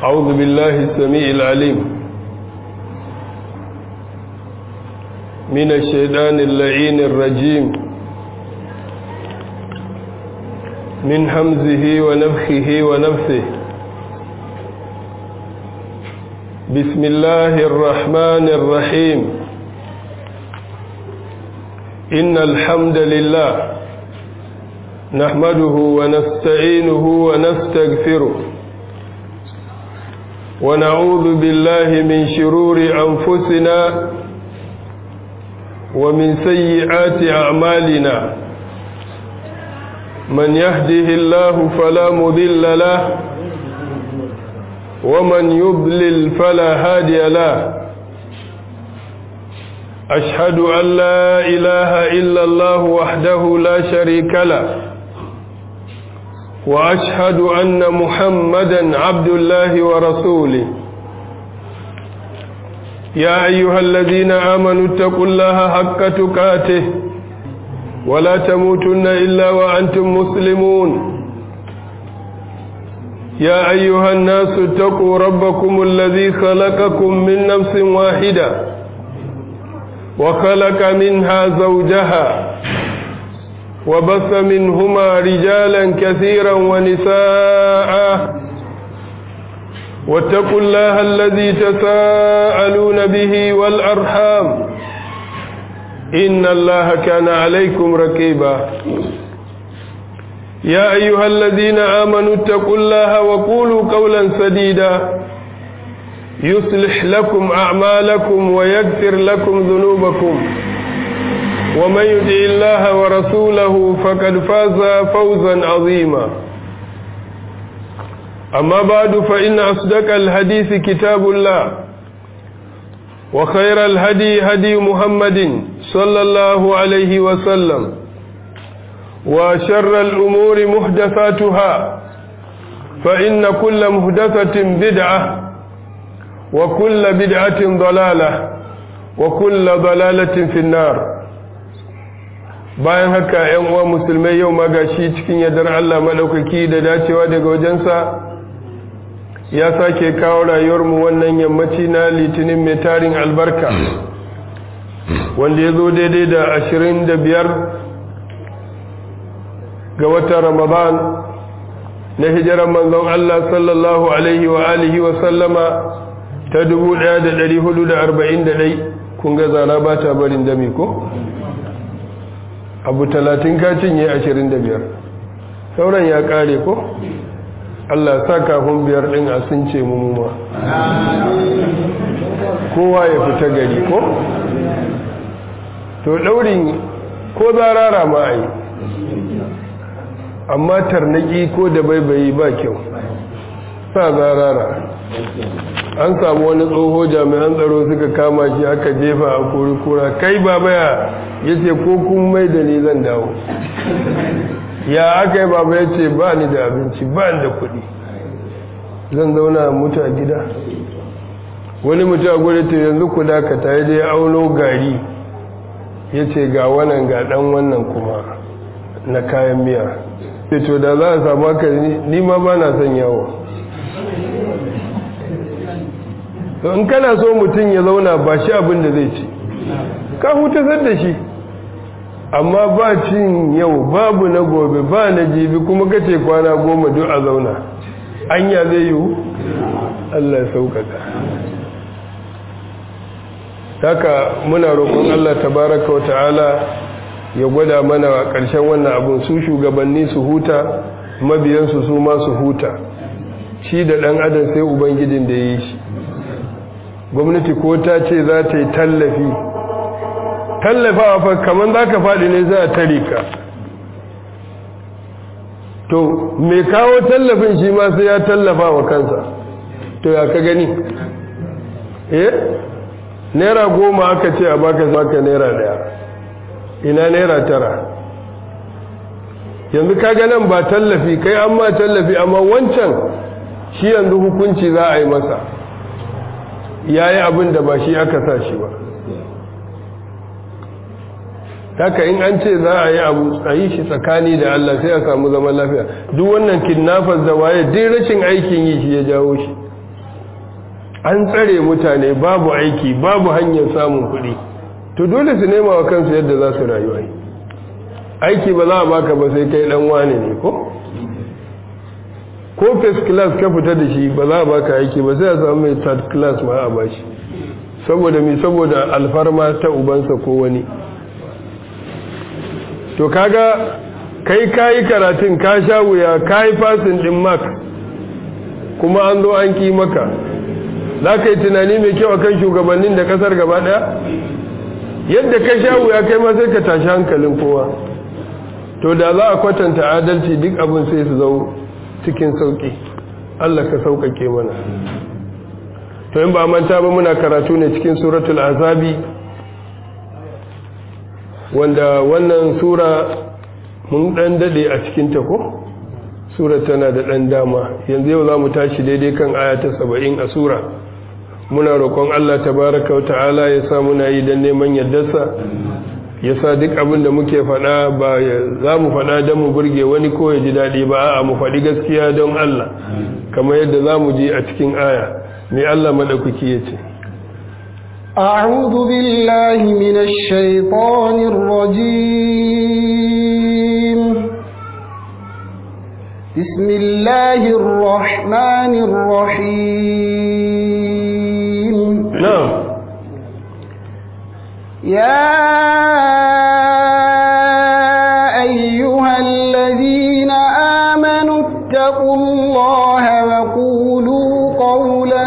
أعوذ بالله السميع العليم من الشيطان اللعين الرجيم من همزه ونفخه ونفثه بسم الله الرحمن الرحيم إن الحمد لله نحمده ونستعينه ونستغفره ونعوذ بالله من شرور أنفسنا ومن سيئات أعمالنا من يهده الله فلا مضل له ومن يضلل فلا هادي له أشهد أن لا إله إلا الله وحده لا شريك له وأشهد أن محمدا عبد الله ورسوله يا أيها الذين آمنوا اتقوا الله حق تقاته ولا تموتن إلا وأنتم مسلمون يا أيها الناس اتقوا ربكم الذي خلقكم من نفس واحدة وخلق منها زوجها وبث منهما رجالا كثيرا ونساء واتقوا الله الذي تساءلون به والأرحام إن الله كان عليكم رقيبا يا أيها الذين آمنوا اتقوا الله وقولوا قولا سديدا يصلح لكم أعمالكم ويغفر لكم ذنوبكم ومن يطع الله ورسوله فقد فاز فوزا عظيما أما بعد فإن أصدق الحديث كتاب الله وخير الهدي هدي محمد صلى الله عليه وسلم وشر الأمور محدثاتها فإن كل محدثة بدعة وكل بدعة ضلالة وكل ضلالة في النار bayan haka ‘yan uwa musulmai yau ma gashi cikin yadda Allah maɗaukaki da dacewa daga wajensa ya sake kawo rayuwarmu wannan yammaci na litinin mai tarin albarka wanda ya zo daidai da ashirin da biyar ga watan ramadan na hijirar manzon Allah sallallahu alaihi wa alihi wa sallama ta 1441 kun ga zara ba ta barin dami ko? abu talatin ka cinye ashirin da biyar sauran ya kare ko Allah sa kafin biyar ɗin a sun ce mummuma kowa ya fita gari ko to ɗaurin ko zarara ma a yi amma tarnaki ko da baibayi ba kyau sa zarara an samu wani tsoho jami'an tsaro suka kama shi aka jefa a kura kai babaya ya ce ko kun mai da ni zan dawo ya aka yi baba ya ce ba ni da abinci ba da kuɗi zan zauna mutu a gida wani mutu a gudu ta yanzu ku dakata ya je auno gari ya ce ga wannan ga ɗan wannan kuma na kayan miya ce to da za a samu haka ni ma ba na son yawo to in kana so mutum ya zauna ba shi abin da zai ci ka hutasar da shi amma ba cin yau babu na gobe ba na jibi kuma kace kwana goma duk a zauna anya zai yiwu Allah ya sauƙaƙa haka muna roƙon Allah tabaraka wata'ala ya gwada mana a ƙarshen wannan abun su shugabanni su huta mabiyansu su ma su huta shi da ɗan adam sai ubangijin da ya yi shi gwamnati ko ta ce za ta yi tallafi tallafawa fa kamar za ka faɗi ne za a tare ka to mai kawo tallafin shi ma sai ya tallafa wa kansa to ya ka gani eh naira goma aka ce a baka baka naira daya ina naira tara yanzu ka nan ba tallafi kai an ma tallafi amma wancan shi yanzu hukunci za a yi masa ya yi abin da ba shi aka sa shi ba haka in an ce za a yi abu a yi shi tsakani da Allah sai a samu zaman lafiya duk wannan kidnappers da waye duk rashin aikin yi shi ya jawo shi an tsare mutane babu aiki babu hanyar samun kuɗi to dole su nema wa kansu yadda za su rayuwa aiki ba za a baka ba sai kai dan wane ne ko ko first class ka fita da shi ba za a baka aiki ba sai a samu mai third class ma a bashi saboda mi saboda alfarma ta ubansa ko wani to kaga kai kayi karatun ka sha wuya kayi fasin din mark kuma an zo an ki maka za ka yi tunani mai kyau akan shugabannin da kasar gaba daya yadda ka sha wuya kai ma sai ka tashi hankalin kowa to da za a kwatanta adalci duk abin sai su zau cikin sauki Allah ka sauƙaƙe mana to in ba manta ba muna karatu ne cikin suratul azabi wanda wannan sura mun dan dade a cikin ta ko sura tana da dan dama yanzu yau zamu tashi daidai kan aya ta 70 a sura muna roƙon Allah tabaaraka wa ta'ala ya sa muna yi dan neman yaddarsa ya sa duk abin da muke faɗa ba za mu faɗa don mu burge wani ko ya ji daɗi ba a mu faɗi gaskiya don Allah kamar yadda za mu ji a cikin aya mai Allah maɗaukaki ya ce أعوذ بالله من الشيطان الرجيم بسم الله الرحمن الرحيم نعم يا أيها الذين آمنوا اتقوا الله وقولوا قولا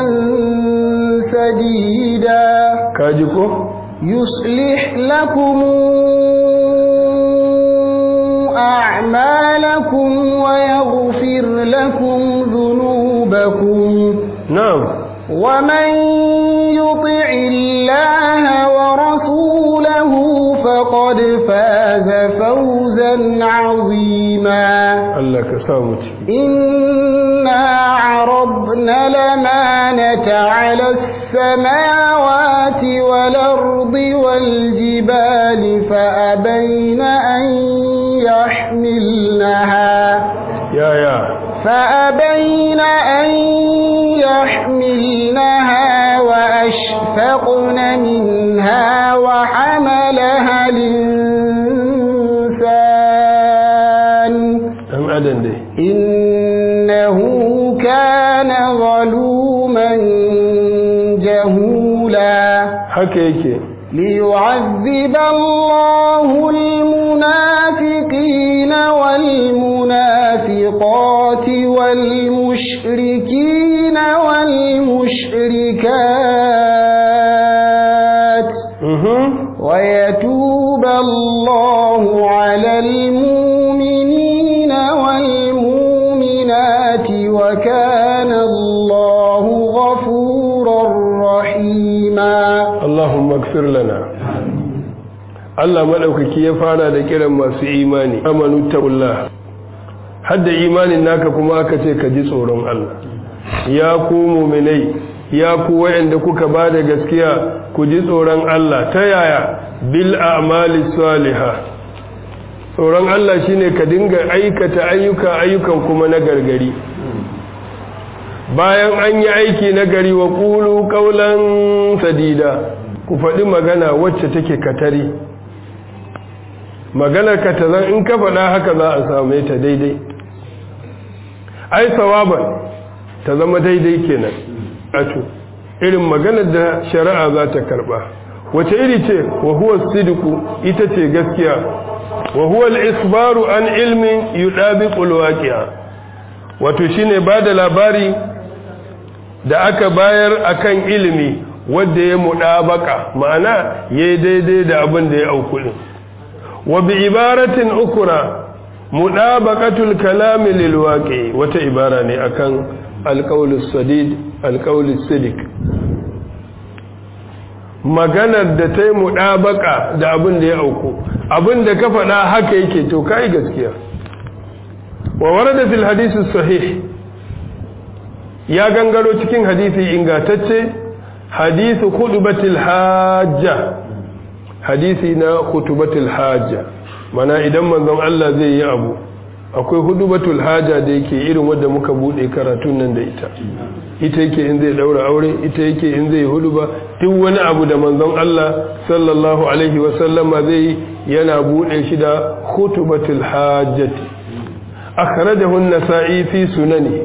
سديدا kaji ko يصلح لكم أعمالكم ويغفر لكم ذنوبكم na'am ومن يطع الله ورسوله فقد فاز فوزا عظيما Allah ka sa mu ciki إنا عرضنا الأمانة على السماوات والأرض والجبال فأبين أن يحملنها ya ya فأبين أن يحملنها وأشفقن منها وحملها الإنسان dan adam dai إنه كان ظلوما جهولا haka yake ليعذب الله المنافقين والمنافقات والمشركين والمشركات mhm ويتوب الله على المؤمنين والمؤمنات وكان الله غفورا رحيما Allahumma gfir lana Allah madaukaki ya fara da kiran masu imani amanu taqullah hadda imanin naka kuma aka ce ka ji tsoron Allah ya ku mu'minai ya ku wayanda kuka bada gaskiya ku ji tsoron Allah ta yaya bil a'mali salihah tsoron Allah shine ka dinga aikata ayyuka ayyukan kuma na gargari bayan an yi aiki na gari wa ƙulu ƙaunan sadida ku faɗi magana wacce take katari maganar ka ta zan in ka faɗa haka za a same ta daidai ai sawaban ta zama daidai kenan ato irin maganar da shari'a za ta karɓa wace iri ce wa huwa sidiku ita ce gaskiya wa huwa al-isbaru an ilmin yudabiqul waqi'a wato shine bada labari da aka bayar akan ilimi wanda ya mudabaka ma'ana yayi daidai da abin da ya auku din wa bi ibaratin ukra mudabaqatul kalami lil waqi wata ibara ne akan alqaulus sadid alqaulus sidik maganar da ta yi mudabaka da abin da ya auku abin da ka faɗa haka yake to kai gaskiya wa warada fil hadisi sahih ya gangaro cikin hadisi ingantacce hadisu khutbatil hajja hadisi na khutbatil hajja mana idan manzon Allah zai yi abu akwai hudubatul haja da yake irin wadda muka bude karatun nan da ita ita yake in zai daura aure ita yake in zai huduba duk wani abu da manzon Allah sallallahu alaihi wasallama zai yana bude shi da hutubatul hajjati akhrajahu an-nasa'i fi sunani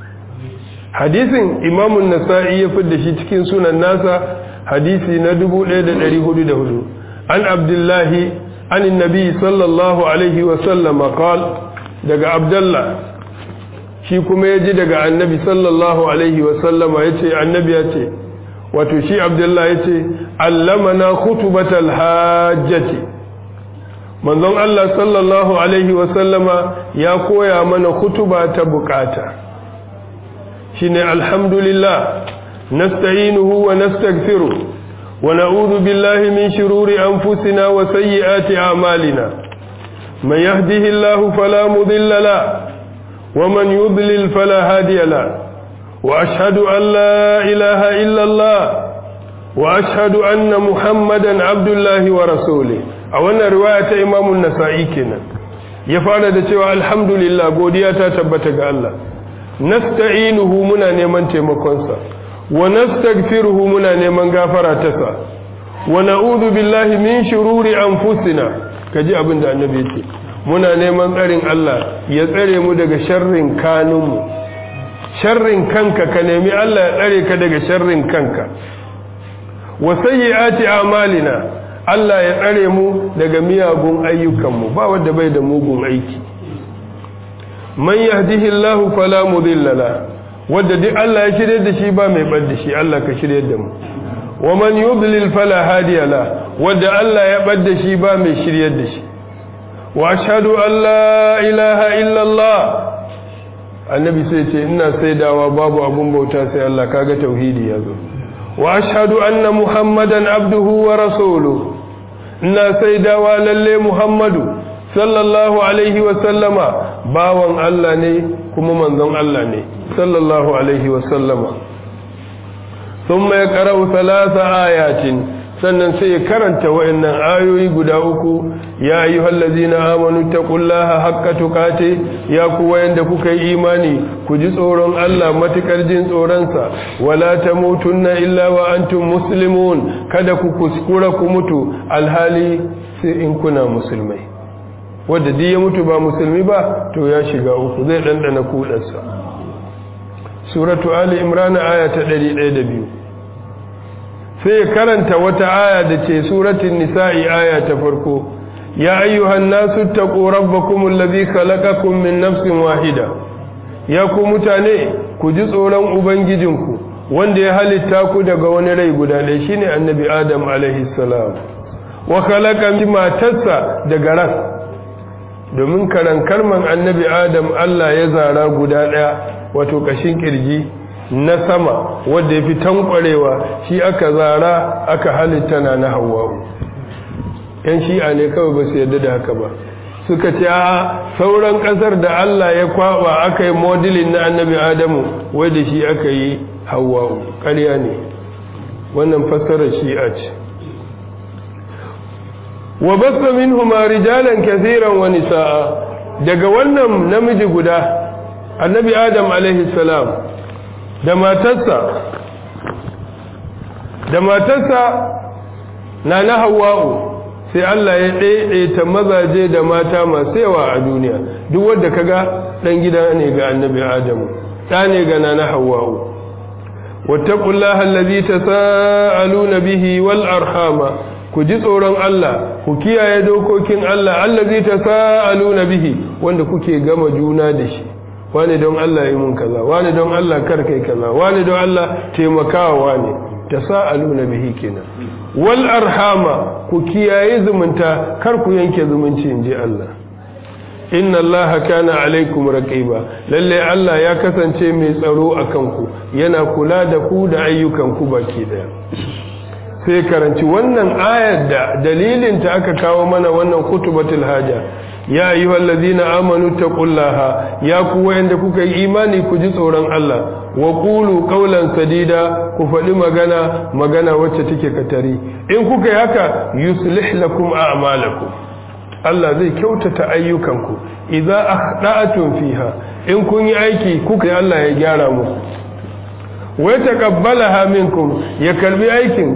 hadisin imam an-nasa'i ya fidda shi cikin sunan nasa hadisi na 1404 an abdullahi an annabi sallallahu alaihi wasallama qala daga abdullah shi kuma ya ji daga annabi sallallahu alaihi wasallama ya ce annabi ya ce wato shi abdullah ya ce allamana khutubatal hajjati manzon Allah sallallahu alaihi wasallama ya koya mana khutuba ta bukata shine alhamdulillah nasta'inuhu wa nastaghfiruh wa na'udhu billahi min shururi anfusina wa sayyiati a'malina من يهده الله فلا مضل له ومن يضلل فلا هادي له وأشهد أن لا إله إلا الله وأشهد أن محمدا عبد الله ورسوله أولا رواية إمام النسائي كنا يفعل دتوا الحمد لله قودياتا تبتك الله نستعينه منا نيمان تيمكونسا ونستغفره منا نيمان غافراتسا ونعوذ بالله من شرور أنفسنا ka ji abin da annabi ce muna neman tsarin Allah ya tsare mu daga sharrin kanunmu sharrin kanka ka nemi Allah ya tsare ka daga sharrin kanka wa sayyiati a'malina Allah ya tsare mu daga miyagun ayyukanmu ba wanda bai da mugun aiki man yahdihillahu fala mudilla la wanda duk Allah ya shirye da shi ba mai bar da shi Allah ka shirye da mu wa man yudlil fala hadiya la wanda Allah ya bar da shi ba mai shiryar da shi wa ashhadu an la ilaha illa Allah annabi sai ce ina saidawa babu abun bauta sai Allah kaga tauhidi yazo wa ashhadu anna muhammadan abduhu wa rasuluhu ina saidawa lalle muhammadu sallallahu alaihi wa sallama bawan Allah ne kuma manzon Allah ne sallallahu alaihi wa sallama thumma yaqra'u thalatha ayatin sannan sai ya karanta wa'annan ayoyi guda uku ya ayyuhal ladzina amanu taqullaha haqqa tuqati ya ku wayanda kuka yi imani ku ji tsoron Allah matukar jin tsoron sa wala tamutunna illa wa antum muslimun kada ku kuskura ku mutu alhali sai in kuna musulmai wanda duk ya mutu ba musulmi ba to ya shiga uku zai dandana kudarsa suratu ali imran aya ta 102 sai ya karanta wata aya da ce suratun nisa'i aya ta farko ya ayyuhan nasu taqu rabbakum allazi khalaqakum min nafsin wahida ya ku mutane ku ji tsoron ubangijinku wanda ya halitta ku daga wani rai guda ɗaya shine annabi adam alaihi salam wa khalaqa matarsa daga ras domin karan kalman annabi adam Allah ya zara guda ɗaya wato kashin kirji na sama wadda ya fi tankwarewa shi aka zara aka halitta na na hawa'u yan shi'a ne kawai ba su yarda da haka ba suka ce a sauran kasar da Allah ya kwaba aka yi modelin na annabi adamu wai da shi aka yi hawa'u ƙarya ne wannan fassarar shi'a ce wa basta minhuma rijalan kathiran wa nisaa daga wannan namiji guda annabi adam alaihi salam da matarsa da matarsa na na hawa'u sai Allah ya ɗaiɗaita mazaje da mata masu yawa a duniya duk wadda kaga ɗan gida ne ga annabi adamu ɗa ne ga na na hawa'u wattaqullaha allazi tasaaluna bihi wal arhama ku ji tsoron Allah ku kiyaye dokokin Allah allazi tasaaluna bihi wanda kuke gama juna da shi wani don Allah yi mun kaza wani don Allah kar kai kaza wani don Allah taimakawa wani tasaaluna bihi kenan wal arhama ku kiyaye zumunta kar ku yanke zumunci inji Allah inna allaha kana alaikum raqiba lalle Allah ya kasance mai tsaro akan ku yana kula da ku da ayyukan ku baki daya sai karanci wannan ayar da dalilin ta aka kawo mana wannan kutubatul haja ya ayyuhal ladina amanu taqullaha ya ku wayanda kuka yi imani ku ji tsoron Allah wa qulu qawlan sadida ku faɗi magana magana wacce take katari in kuka yi haka yuslih lakum a'malakum Allah zai kyautata ayyukanku idza akhda'tum fiha in kun yi aiki kuka yi Allah ya gyara muku wa taqabbalaha minkum ya karbi aikin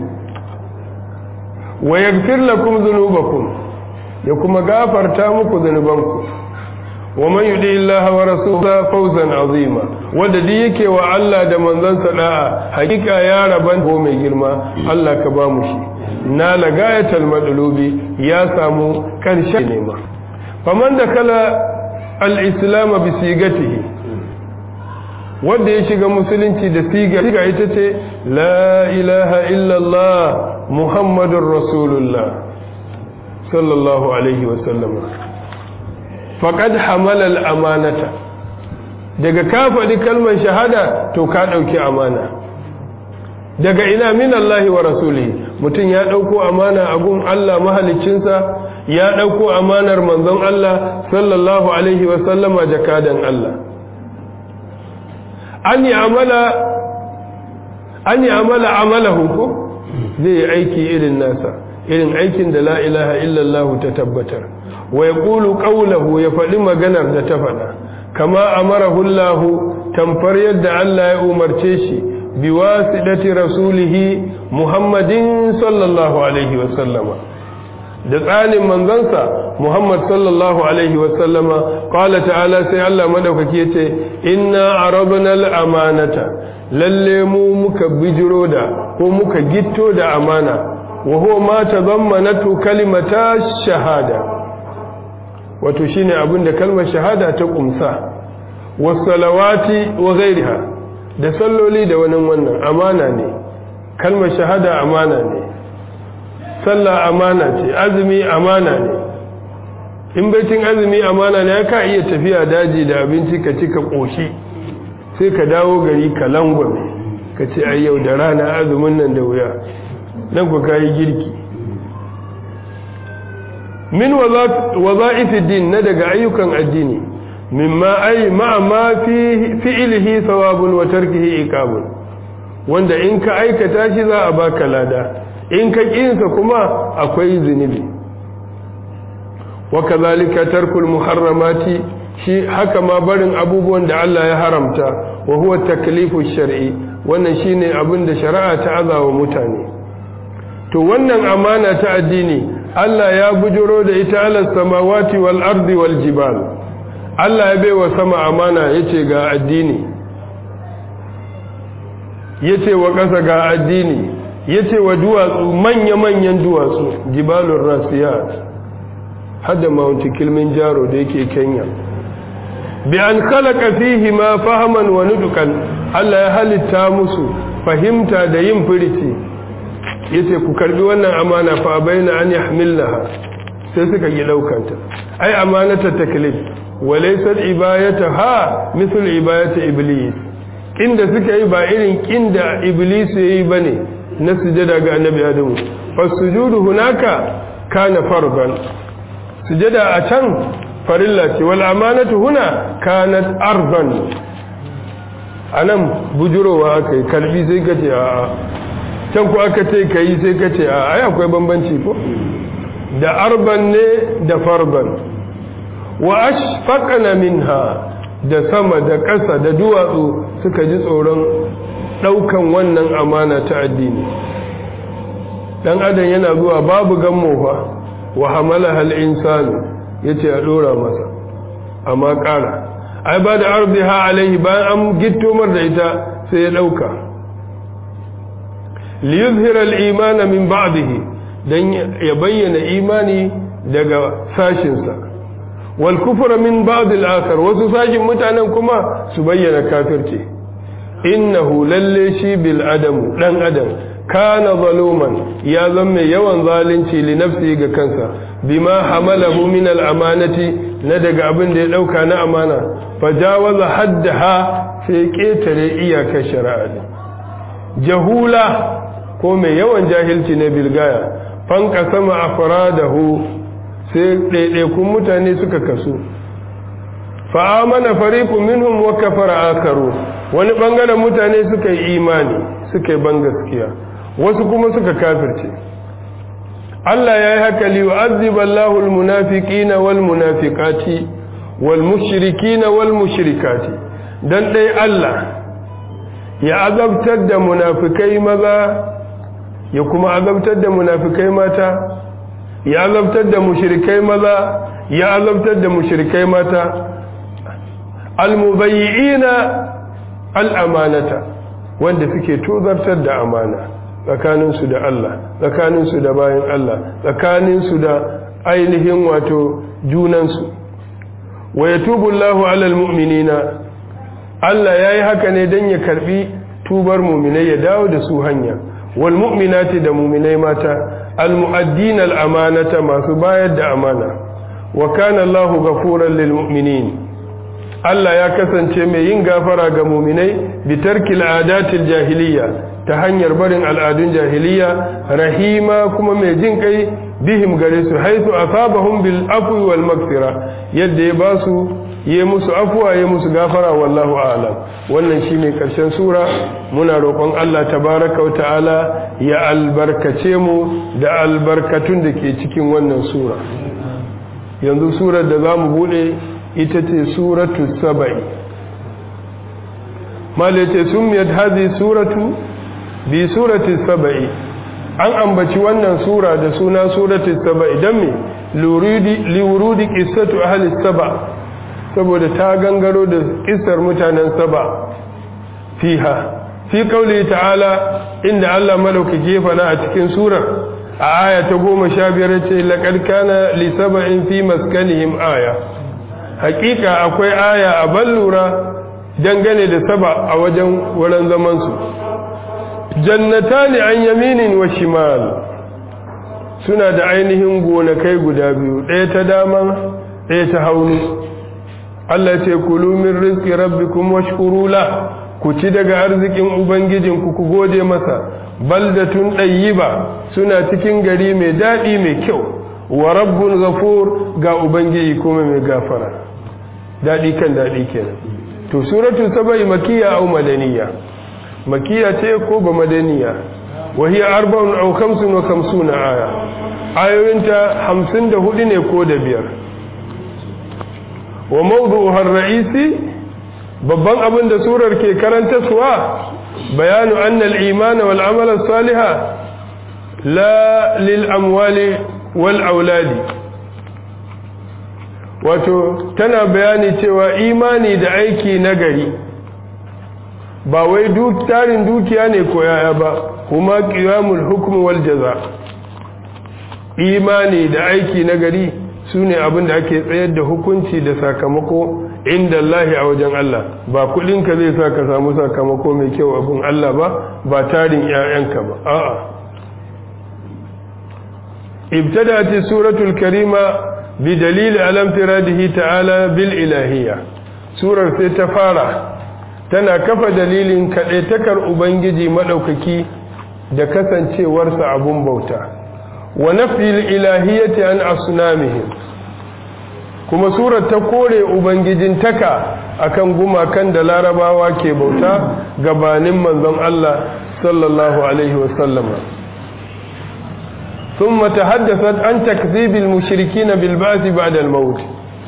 wa yaghfir lakum dhunubakum ya kuma gafarta muku dhunubanku wa man yudi illaha wa rasulahu fawzan azima wanda duk yake wa Allah da manzansa da'a hakika ya raban ko mai girma Allah ka ba mu shi na lagayatal madlubi ya samu karshen nema faman da kala al-islam bi sigatihi wanda ya shiga musulunci da siga siga ita ce la ilaha illallah muhammadur rasulullah sallallahu alaihi wa sallam faqad hamala al-amanata daga ka faɗi kalmar shahada to ka ɗauki amana daga ina min Allah wa rasulihi mutum ya ɗauko amana a gun Allah mahaliccinsa ya ɗauko amanar manzon Allah sallallahu alaihi wa sallama jakadan Allah an yi amala an yi amala amalahu ko zai yi aiki irin nasa irin aikin da la ilaha illallah ta tabbatar wa yaqulu qawluhu ya faɗi maganar da ta faɗa kama amarahu Allah tamfar yadda Allah ya umarce shi biwasidati rasulihi Muhammadin sallallahu alaihi wa sallama da tsanin manzansa Muhammad sallallahu alaihi wa sallama qala ta'ala sai Allah madaukaki yace inna aradna al-amanata lalle mu muka bijiro da ko muka gitto da amana wa huwa ma tadammanatu kalimata shahada wato shine abin da kalmar shahada ta kumsa wasalawati wa ghairiha da salloli da wani wannan amana ne kalmar shahada amana ne sallah amana ce azumi amana ne in baitin azumi amana ne ka iya tafiya daji da abinci ka ci ka koshi sai ka dawo gari ka langwame ka ce ai yau da rana azumin nan da wuya nan ku kayi girki min waza'if din na daga ayyukan addini mimma ay ma ma fi fi'lihi thawabun wa tarkihi iqabun wanda in ka aikata shi za a baka lada in ka kinsa kuma akwai zunubi wa kadhalika tarkul muharramati shi haka ma barin abubuwan da Allah ya haramta wa huwa taklifu shar'i wannan shine abin da shari'a ta azawa mutane to wannan amana ta addini Allah ya bujuro da ita ala samawati wal ardi wal jibal Allah ya baiwa sama amana yace ga addini yace wa ƙasa ga addini yace wa duwatsu manya-manyan duwatsu jibalur rasiyat hadda mount kilimanjaro da yake Kenya bi an khalaqa fihi ma fahaman wa nudukan Allah ya halitta musu fahimta da yin firici yace ku karbi wannan amana fa baina an yahmilaha sai suka yi daukanta ai amanata taklif walaysat ibayataha misal ibayati iblis inda suka yi ba irin kinda iblis yayi bane na sujada ga annabi adamu fasujudu hunaka kana farban sujada a can farilla ce wal amanatu huna kanat arban anan bujurowa akai kalbi sai kace a'a can ku aka ce ka yi sai ka ce a ai akwai bambanci ko da arban ne da farban wa ashfaqna minha da sama da ƙasa da duwatsu suka ji tsoron ɗaukan wannan amana ta addini dan adam yana zuwa babu gammo fa wa hamalaha al-insanu yace a dora masa amma ƙara ai ba da arbiha alaihi bayan an gittomar da ita sai ya ɗauka liyuzhira al-iman min ba'dihi dan ya bayyana imani daga sashinsa wal kufra min ba'd al-akhar wasu sashin mutanen kuma su bayyana kafirci innahu lalle shi bil adam dan adam kana zaluman ya zama yawan zalunci li nafsi ga kansa bima hamalahu min al-amanati na daga abin da ya dauka na amana fajawaza haddaha sai ketare iyakar shari'a jahula ko mai yawan jahilci na bilgaya fanka sama a faradahu sai ɗaiɗaikun mutane suka kasu fa'amana fariku minhum wa kafara akaru wani ɓangaren mutane suka yi imani suka yi ban gaskiya wasu kuma suka kafirce Allah ya yi haka liyu'azziba Allahu al-munafiqina wal munafiqati wal mushrikina wal mushrikati dan dai Allah ya azabtar da munafikai maza ya kuma azabtar da munafikai mata ya azabtar da mushrikai maza ya azabtar da mushrikai mata al-mubayyi'ina al-amanata wanda suke tozartar da amana tsakaninsu da Allah tsakaninsu da bayan Allah tsakaninsu da ainihin wato junansu wa yatubu Allahu alal mu'minina Allah yayi haka ne dan ya karbi tubar mu'minai ya dawo da su hanya wal mu'minati da mu'minai mata al mu'addin al amanata masu bayar da amana wa kana Allahu ghafuran lil mu'minin Allah ya kasance mai yin gafara ga mu'minai bi tarkil adatil jahiliya ta hanyar barin al'adun jahiliya rahima kuma mai jin kai bihim gare su haisu asabahum bil afwi wal maghfira yadda ya ba su yi musu afwa ya musu gafara wallahu a'lam wannan shine karshen sura muna roƙon Allah tabaraka wa ta'ala ya albarkace mu da albarkatun da ke cikin wannan sura yanzu surar da zamu bude ita ce suratu saba'i malace sumiyat hadhihi suratu bi surati saba'i an ambaci wannan sura da suna surati saba'i dan me lurudi liwurudi qissatu ahli saba saboda ta gangaro da kissar mutanen saba fiha fi qawli ta'ala inda Allah madaukake fana a cikin surar a aya ta 15 ce laqad kana li saba'in fi maskanihim aya hakika akwai aya a ballura dangane da saba a wajen wurin zaman su jannatani an yaminin wa shimal suna da ainihin gonakai guda biyu ɗaya ta dama ɗaya ta hauni Allah ce kulu min rizqi rabbikum washkuru la ku ci daga arzikin ubangijinku ku gode masa baldatun ɗayyiba suna cikin gari mai daɗi mai kyau wa rabbun ghafur ga ubangiji kuma mai gafara daɗi kan daɗi kenan to suratul sabai makiyya au madaniya makiya ce ko ba madaniya wahiya arba'un aw khamsun wa khamsuna aya ayoyinta 54 ne ko da biyar wa mawdu'uha ar-ra'isi babban abin da surar ke karanta suwa bayanu anna al-iman wal amal as-salih la lil amwali wal auladi wato tana bayani cewa imani da aiki nagari ba wai duk tarin dukiya ne ko yaya ba kuma qiyamul hukm wal jaza imani da aiki na gari sune abin da ake tsayar da hukunci da sakamako inda Allah a wajen Allah ba kudin ka zai sa ka samu sakamako mai kyau abin Allah ba ba tarin ƴaƴanka ba a'a ibtada'at suratul karima bi dalil alam tiradihi ta'ala bil ilahiyya surar sai ta fara tana kafa dalilin kaɗaitakar Ubangiji maɗaukaki da kasancewarsa abun bauta wa nafil ilahiyyati an asnamihim kuma surar ta kore ubangijin taka akan gumakan da larabawa ke bauta gabanin manzon Allah sallallahu alaihi wasallama ثم تحدثت عن تكذيب المشركين بالبعث بعد الموت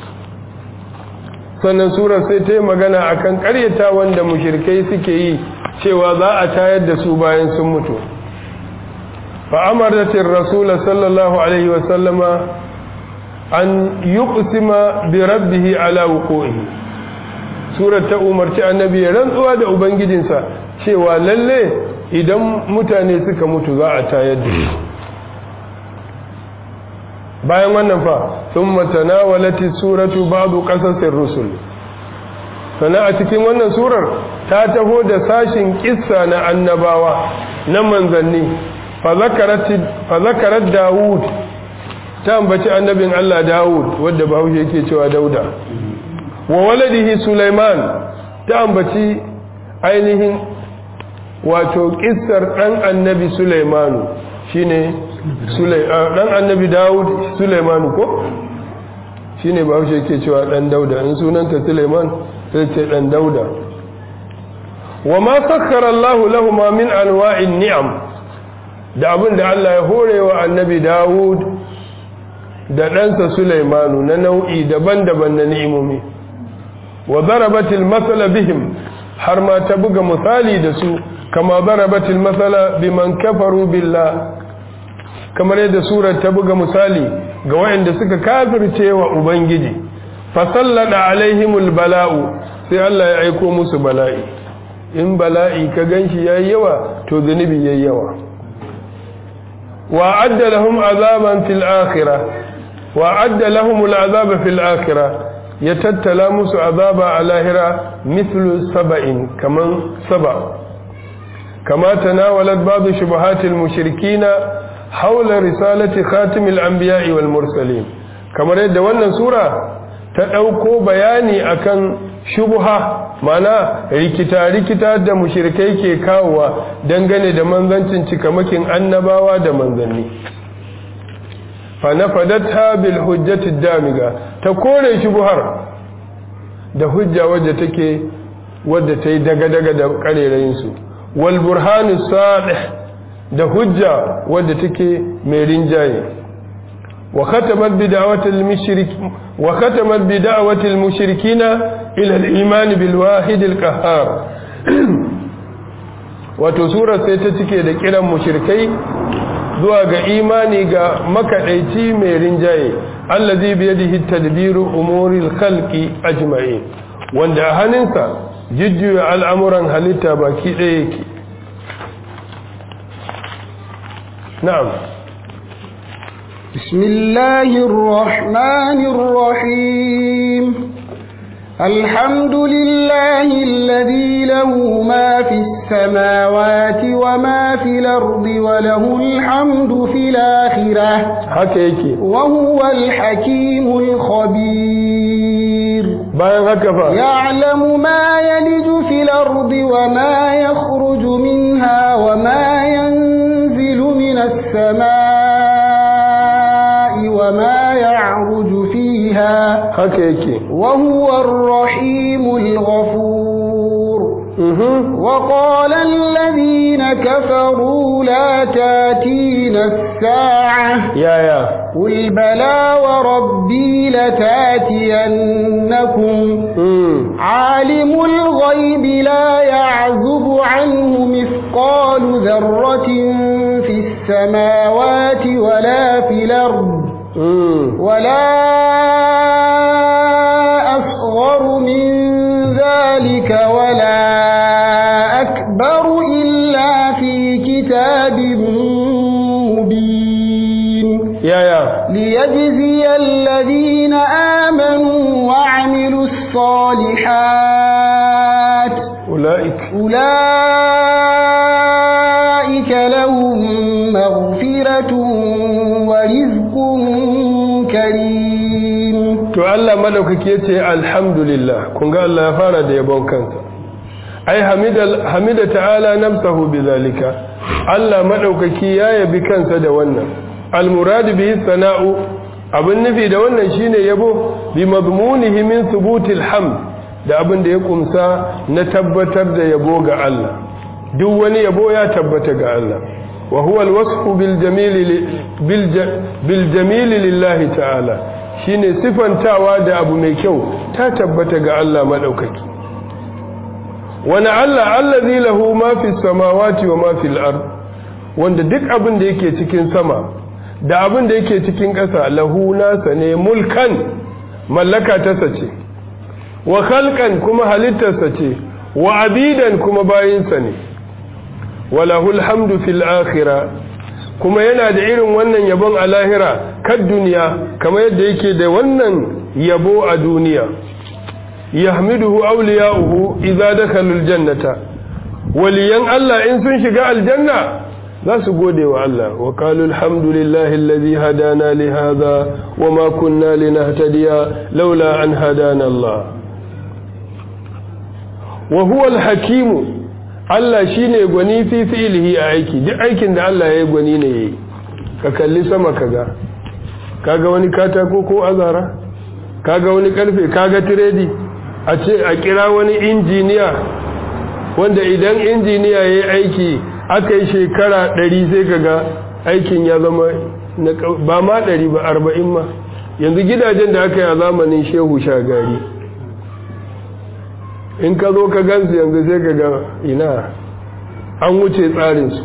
sannan surar sai ta yi magana a kan ƙaryata wanda mushirkai suke yi cewa za a tayar da su bayan sun mutu fa'amartatin rasula sallallahu alaihi wasallama an yi kusima bi rabbihi ala wuko'ihi surar ta umarci annabi ya rantsuwa da ubangijinsa cewa lalle idan mutane suka mutu za a tayar da su bayan wannan fa sun matanawalati suratu babu kasashen rusul sana a cikin wannan surar ta taho da sashin kissa na annabawa na manzanni fa zakarar dawud ta ambaci annabin allah dawud wadda bahaushe yake cewa dauda wa waladihi sulaiman ta ambaci ainihin wato kissar ɗan annabi sulaimanu shine dan annabi dawud suleiman ko shi ne bahaushe yake cewa dan dauda in sunanta suleiman sai ce dan dauda wa ma sakkara allahu lahuma min anwa'in ni'am da abin da Allah ya horewa annabi Dawud da ɗansa Sulaimanu na nau'i daban-daban na ni'imomi wa darabatil masala bihim har ma ta buga misali da su kama darabatil masala biman kafaru billah kamar yadda surar ta buga misali ga waɗanda suka kafirce wa ubangiji fasallada alaihimul bala'u sai Allah ya aiko musu bala'i in bala'i ka ganshi yayi yawa to zunubi yayi yawa wa adda lahum azaban fil akhirah wa adda lahum al'azaba fil akhirah ya tattala musu azaba a lahira mithlu saba'in kaman saba kama tanawalat ba'd shubuhatil mushrikina haula risalati khatimil anbiya'i wal mursalin kamar yadda wannan sura ta ɗauko bayani akan shubha mana rikita-rikita da mushirikai ke kawowa dangane da manzancin cikamakin annabawa da manzanni fa nafadatha bil hujjati damiga ta kore shubhar da hujja wadda take wadda ta yi daga-daga da karerayin su wal burhanu sadih da hujja wadda take mai rinjaye وختمت بدعوة المشرك وختمت بدعوة المشركين إلى الإيمان بالواحد القهار wato surar sai ta cike da kiran mushrikai zuwa ga imani ga makaɗaici mai rinjaye allazi bi yadihi tadbiru umuril khalqi ajma'in wanda a hannunsa jujjuya al'amuran halitta baki ɗaya yake na'am بسم الله الرحمن الرحيم الحمد لله الذي له ما في السماوات وما في الأرض وله الحمد في الآخرة حكيكي وهو الحكيم الخبير يعلم ما يلج في الأرض وما يخرج منها وما ينزل من السماء وما يعرج فيها حكيكي وهو الرحيم الغفور وقال الذين كفروا لا تاتينا الساعة يا يا قل بلى وربي لتاتينكم عالم الغيب لا يعزب عنه مثقال ذرة في السماوات ولا في الأرض ولا أصغر من ذلك ولا أكبر إلا في كتاب مبين يا يا ليجزي الذين آمنوا وعملوا الصالحات أولئك أولئك لهم مغفرة ورزق كريم to Allah madaukake yace alhamdulillah kun ga Allah ya fara da yabon kansa ai hamida hamida ta'ala nafsuhu bizalika Allah madaukaki ya yabi kansa da wannan almurad bihi sana'u abin nufi da wannan shine yabo bi madmunihi min thubutil hamd da abin da ya kumsa na tabbatar da yabo ga Allah duk wani yabo ya tabbata ga Allah wa huwa alwasfu bil jamil bil jamil lillahi ta'ala shine sifantawa da abu mai kyau ta tabbata ga Allah madaukaki wani Allah allazi lahu ma fi samawati wa ma fil ard wanda duk abin da yake cikin sama da abin da yake cikin ƙasa lahu nasa ne mulkan mallaka ta sace wa khalqan kuma halittarsa ce wa abidan kuma bayinsa ne wa lahul hamdu fil akhirah kuma yana da irin wannan yabon a lahira kan duniya kamar yadda yake da wannan yabo a duniya yahmiduhu awliya'uhu idza dakhalu aljannata waliyan Allah in sun shiga aljanna za su gode wa Allah wa qalu alhamdulillahi alladhi hadana li hadha wama kunna linahtadiya laula an hadana Allah wa huwa alhakimu Allah shine gwani fi fi'lihi a aiki duk aikin da Allah ya yi gwani ne yayi ka kalli sama kaga kaga wani katako ko azara kaga wani karfe kaga tiredi a ce a kira wani injiniya wanda idan injiniya ya yi aiki aka yi shekara ɗari sai kaga aikin ya zama ba ma ɗari ba arba'in ma yanzu gidajen da aka yi a zamanin shehu shagari in ka zo ka gansu yanzu sai ka ga ina an wuce tsarinsu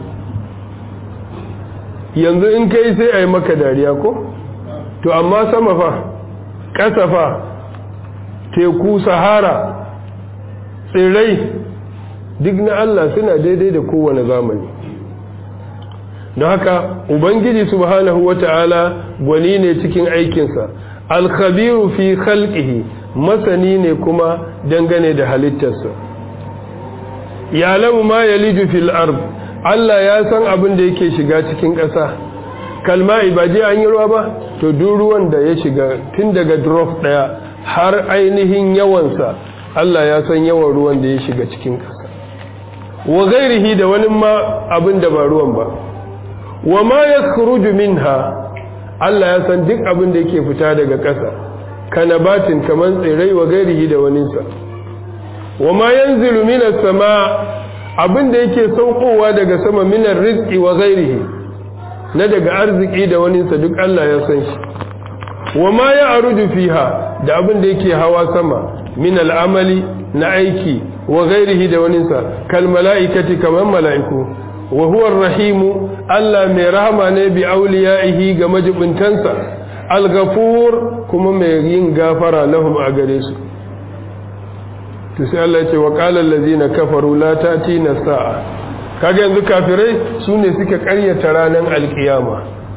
yanzu in kai sai a yi maka dariya ko to amma sama fa ƙasa fa teku sahara tsirrai duk na Allah suna daidai da kowane zamani don haka ubangiji subhanahu wata'ala gwani ne cikin aikinsa alkhabiru fi khalqihi masani ne kuma dangane da halittarsa yalamu ma yaliju fil ard Allah ya san abin da yake shiga cikin ƙasa kalma ibaje an yi ruwa ba to duk ruwan da ya shiga tun daga drop daya har ainihin yawansa Allah ya san yawan ruwan da ya shiga cikin ƙasa wa gairihi da wani ma abin da ba ruwan ba wa ma yakhruju minha Allah ya san duk abin da yake fita daga ƙasa kanabatin kaman tsirai wa gairihi da waninsa wa ma yanzilu minas sama abin da yake saukowa daga sama minar rizqi wa gairihi na daga arziki da waninsa duk Allah ya san shi wa ma ya'ruju fiha da abin da yake hawa sama min al'amali na aiki wa gairihi da waninsa kal mala'ikati kaman mala'iku wa huwa rahimu Allah mai rahama ne bi auliya'ihi ga majibintansa al-ghafur kuma mai yin gafara lahum a gare su to sai Allah ya ce wa qala allazina kafaru la tatina sa'a kaga yanzu kafirai sune suka karyata ranar alkiyama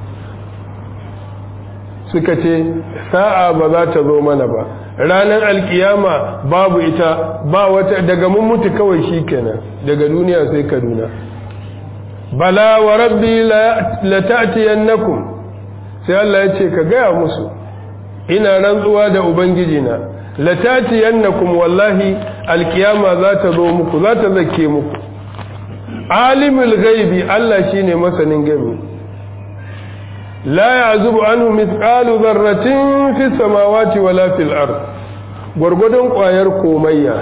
suka ce sa'a ba za ta zo mana ba ranar alkiyama babu ita ba wata daga mun mutu kawai shikenan daga duniya sai kaduna bala wa rabbi la ta'tiyannakum sai Allah ya ce ka gaya musu ina rantsuwa da ubangiji na la ta'tiyannakum wallahi alkiyama za ta zo muku za ta zake muku alimul ghaibi Allah shine masanin gaibi la ya'zubu anhu mithqalu dharratin fis samawati wala fil ard gurgudun kwayar komayya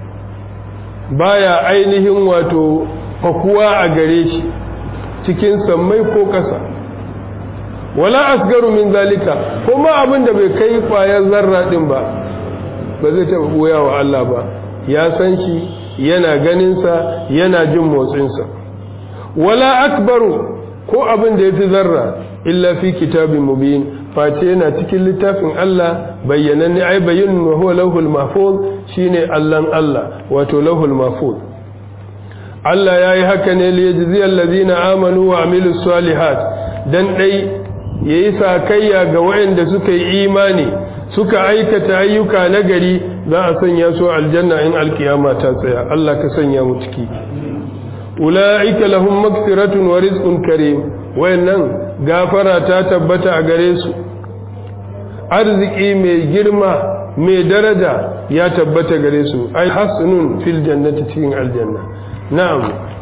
baya ainihin wato fakuwa a gare shi cikin sammai ko ƙasa wala asgaru min zalika kuma abin da bai kai kwayar zarra din ba ba zai taɓa ɓoya wa Allah ba ya san shi yana ganinsa yana jin motsinsa wala akbaru ko abin da ya fi zarra illa fi kitabin mubin face yana cikin littafin Allah bayyananne ai bayyana wa huwa lauhul mahfuz shine Allahn Allah wato lauhul mahfuz Allah ya yi haka ne liyajziyar lazina amanu wa amilu salihat dan dai ya yi sakayya ga waɗanda suka yi imani suka aikata ayyuka na gari za a sanya su aljanna in alkiyama ta tsaya Allah ka sanya mu ciki ula'ika lahum magfiratun wa rizqun karim wayannan gafara ta tabbata a gare su arziki mai girma mai daraja ya tabbata gare su ai hasunun fil jannati cikin aljanna نعم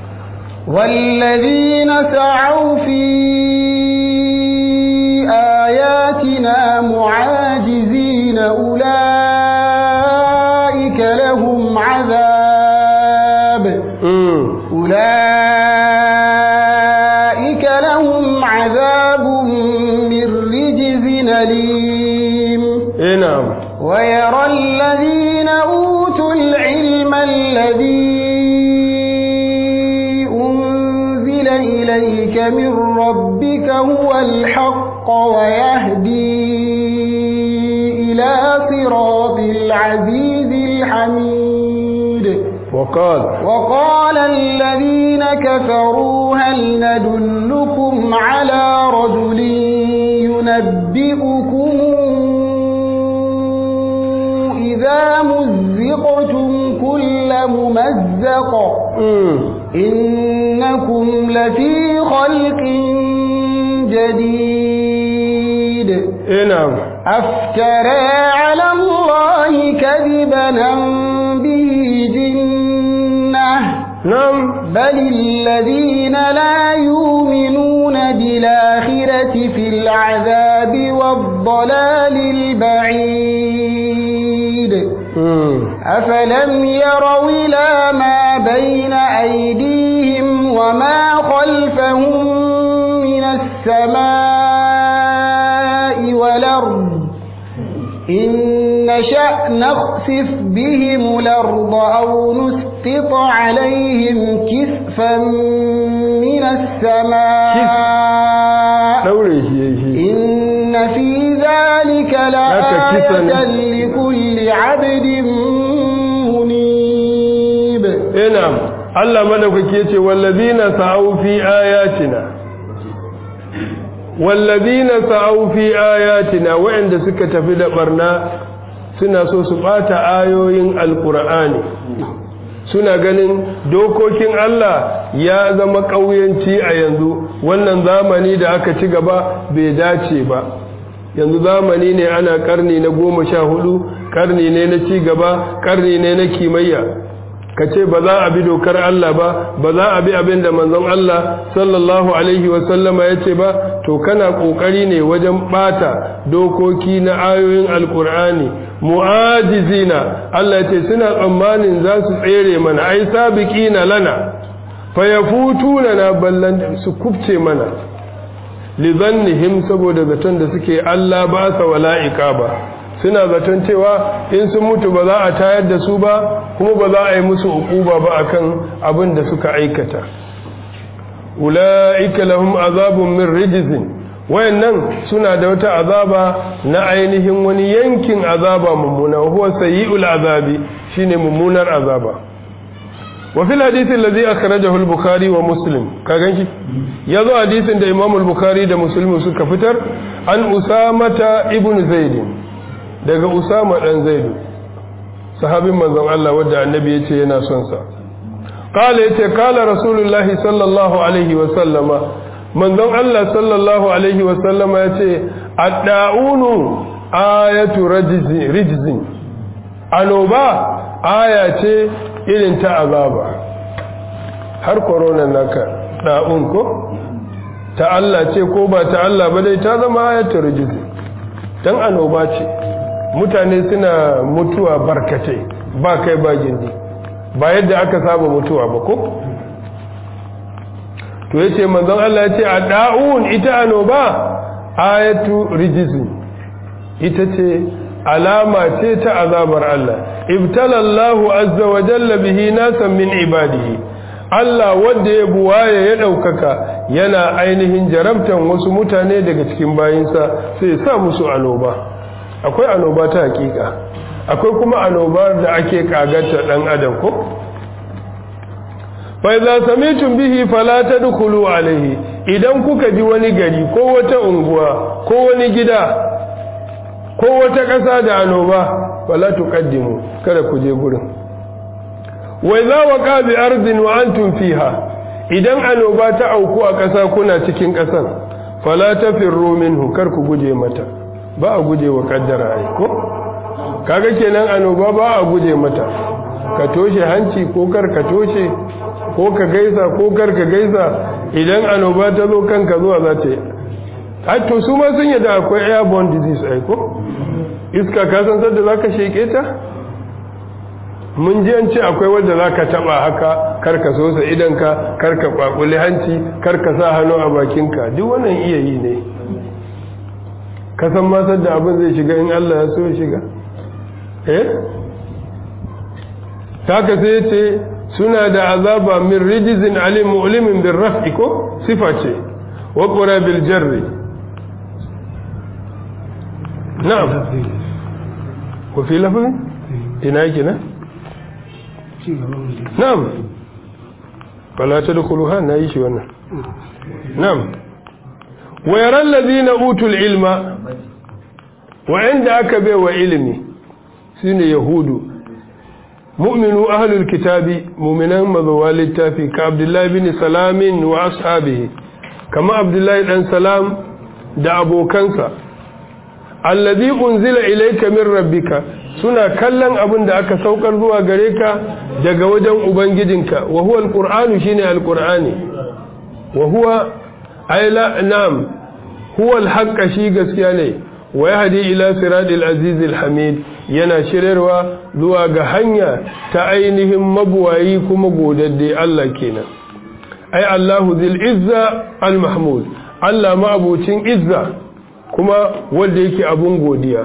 والذين سعوا في آياتنا معاجزين أولئك لهم عذاب أولئك لهم عذاب من رجز أليم نعم ويرى الذين أوتوا العلم الذي إليك من ربك هو الحق ويهدي إلى صراط العزيز الحميد وقال وقال الذين كفروا هل ندلكم على رجل ينبئكم إذا مزقتم كل ممزق إنكم لفي خلق جديد نعم أفترى على الله كذبا به جنة نعم بل الذين لا يؤمنون بالآخرة في العذاب والضلال البعيد مم. أفلم يروا إلى ما بين أيديهم وما خلفهم من السماء والأرض إن نشأ نخسف بهم الأرض أو نسقط عليهم كسفا من السماء إن في ذلك لآية لكل عبد منيب نعم Allah madaukake yace wallazina sa'u fi ayatina wallazina sa'u fi ayatina wa'anda suka tafi da barna suna so su bata ayoyin alqur'ani suna ganin dokokin Allah ya zama kauyanci a yanzu wannan zamani da aka ci gaba bai dace ba yanzu zamani ne ana karni na goma sha hudu karni ne na ci gaba karni ne na kimayya ka ce ba za a bi dokar Allah ba ba za a bi abin da manzon Allah sallallahu alaihi wasallama ya ce ba to kana kokari ne wajen bata dokoki na ayoyin alkur'ani mu'ajizina Allah ya ce suna tsammanin za su tsere mana ai sabiqina lana fa yafutuna na ballan su kubce mana lidhannihim saboda zaton da suke Allah ba sa wala'ika ba suna zaton cewa in sun mutu ba za a tayar da su ba kuma ba za a yi musu ukuba ba akan abin da suka aikata ula'ika lahum azabun min rijzin wayannan suna da wata azaba na ainihin wani yankin azaba mummuna huwa sayyi'ul azabi shine mummunar azaba wa fil hadith alladhi akhrajahu al-bukhari wa muslim ka ganki yazo hadisin da imam al-bukhari da muslim suka fitar an usamata ibn zaid daga usama dan zaidu sahabin manzon Allah wanda annabi yace yana son sa qala yace qala rasulullahi sallallahu alaihi wa sallama manzon Allah sallallahu alaihi wa sallama yace ad-da'unu ayatu rajzi rijzin anoba aya ce irin ta azaba har corona naka da'un ko ta Allah ce ko ba ta Allah ba dai ta zama ayatu rijzi dan anoba ce mutane suna mutuwa barkatai ba kai ba gindi ba yadda aka saba mutuwa ba ko to yace manzon Allah yace a da'un ita anoba ayatu rijizin ita ce alama ce ta azabar Allah ibtalallahu azza wa jalla bihi nasan min ibadihi Allah wanda ya buwaye ya ɗaukaka yana ainihin jarabtan wasu mutane daga cikin bayinsa sai sa musu anoba akwai anoba ta hakika akwai kuma anoba da ake kagata dan adam ko fa idza samitum bihi fala tadkhulu alayhi idan kuka ji wani gari ko wata unguwa ko wani gida ko wata ƙasa da anoba fala tuqaddimu kada ku je gurin wa idza waqa bi ardin wa antum fiha idan anoba ta auku a ƙasa kuna cikin ƙasan fala tafirru minhu kar ku guje mata ba a guje wa kaddara ai ko kaga kenan anoba ba a guje mata ka toshe hanci ko kar ka toshe ko ka gaisa ko kar ka gaisa idan anoba ta zo kanka zuwa za ta yi ai to su ma sun yadda akwai airborne disease ai ko iska ka san sadda zaka sheke ta mun ji an ce akwai wanda zaka taba haka kar ka sosa idan ka kar ka kwakuli hanci kar ka sa hannu a bakinka duk wannan iya yi ne ka san ma sadda abin zai shiga in Allah ya so ya shiga eh taka sai ce suna da azaba min rijizin alim mu'limin bin raf'i ko sifa ce wa qura bil jarri na'am ko fi lafazin ina yake na na'am fala tadkhuluha na yi shi wannan na'am wa yara allazina utul ilma wa inda aka bai wa ilimi shine yahudu mu'minu ahlul kitabi mu'minan mazawa littafi ka abdullahi bin salamin wa ashabihi kama abdullahi dan salam da abokansa allazi unzila ilayka min rabbika suna kallon abin da aka saukar zuwa gare ka daga wajen ubangijinka wa huwa alqur'anu shine alqur'ani wa huwa ayla nam huwa alhaqqa shi gaskiya ne wa yahdi ila siratil azizil hamid yana shirarwa zuwa ga hanya ta ainihin mabuwayi kuma godadde Allah kenan ai Allahu zil izza al mahmud Allah ma'abucin izza kuma wanda yake abun godiya